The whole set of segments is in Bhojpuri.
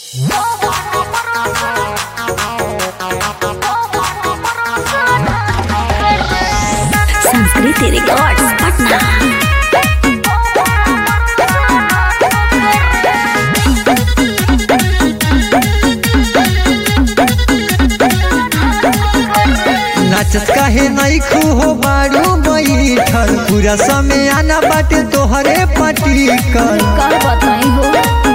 संस्कृति रिकॉर्ड्स पटना नाचत काहे नहीं खू हो बारू बैठल पूरा समय आना बाटे तोहरे पटिकल कर बताई हो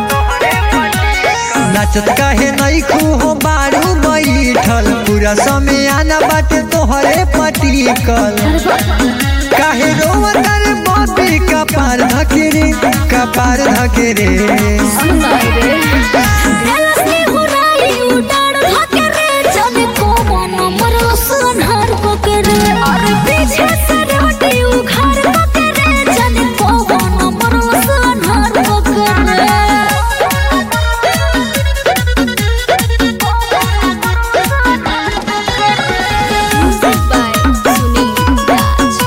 नाचत काहे नहीं खू हो बारू बैठल पूरा समय आना बाटे तोहरे पटिकल काहे रोवत रे बापी कपार धकेरे कपार धकेरे सुनाई रे दिल से हुराई उडाड़ धके रे जाने को मन मरो सुनहर को के रे और पीछे से रोटी उखाड़ को के रे जाने को मन मरो सुनहर को के रे Music by Sunil Raj.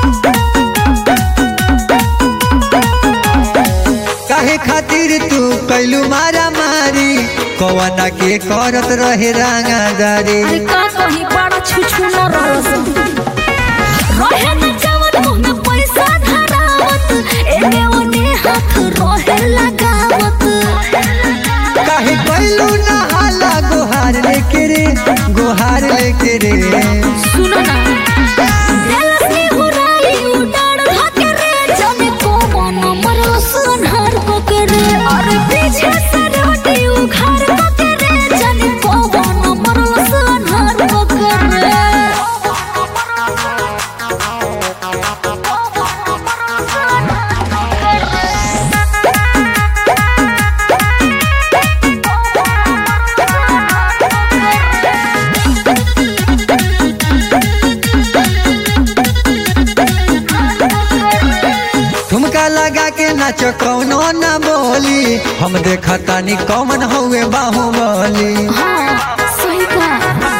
काहे खातिर तू कैलू मारा मारी कवना के करत रहे रंगादारी अरे का कहीं बड़ा छुछु न रस रहे न जवन मुंह में पैसा धरावत एने ओने हाथ रहे लगावत काहे कैलू ना हाला गोहार लेके रे गोहार लेके रे सुन ना दिल से हुराई उडाड़ धके रे जाने को मन मरो सुनहर को के रे और पीछे से रोटी उखाड़ को के रे जाने को मन मरो सुनहर को के रे ठुमका लगा के नाच कौनो ना बोली हम देखतानी कौन हउए बाहुबली हाँ, सही कहा।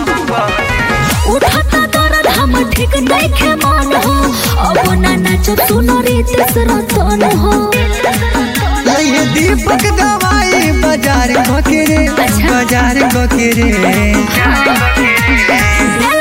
उठता दर्द हम ठीक देखे मन हो अब ना नाचो सुनो रे तीसरा तन हो ये दीपक दवाई बाजार बकेरे बाजार बकेरे दिल